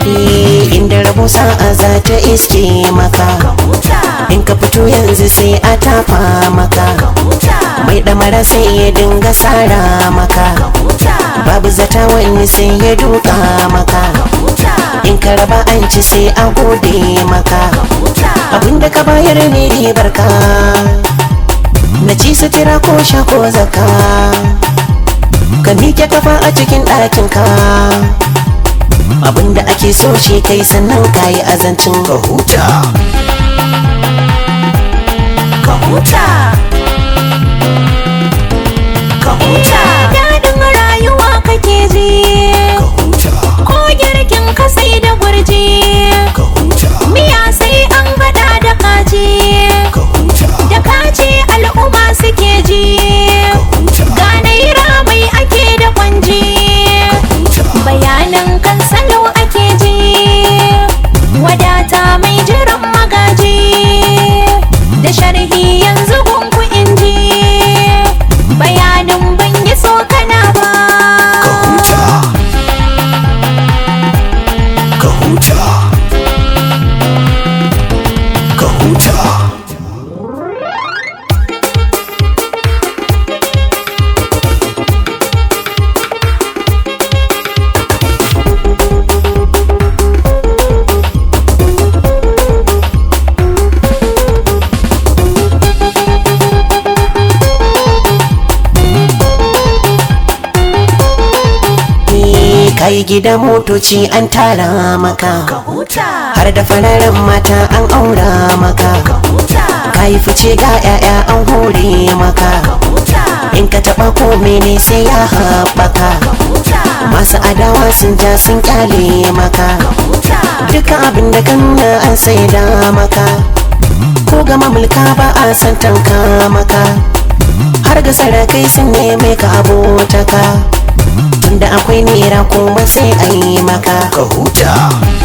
Eh, inda rabo sa'a za ta iske maka in ka fito yanzu sai a tafa maka mai ɗamara sai ya dinga sara maka babu zata wani sai ya duka maka in ka raba an ci sai a gode maka abinda ka bayar ne ribar ka na ci sutura ko sha ko zaka ka miƙe kafa a cikin ɗakin ka abinda ake so shi kai sannan ka yi azancin ka huta ka huta ka huta daɗin rayuwa kake ji ka huta ko girkin ka sai da gurji ka huta miya sai an gada da kaji ka huta da kaji al'umma suke ji ga naira mai ake da kwanji bayanan kan salo ake ji wadata mai jiran magaji da sharhi yanzu gunku inji bayanin ban yi tsokana ba ka huta ka huta ka huta Eh, kai gida motoci an tara maka huta har da fararen mata an aura maka huta kai fice ga 'ya'ya an hore maka huta in ka taba ko mene sai ya haɓaka huta masu adawa sun ja sun kyale maka huta duka abin da kanna an saida maka ko ga mamulka ba a san tanka maka har ga sarakai sun neme ka abotaka tunda akwai nera kuma sai a yi maka ka huta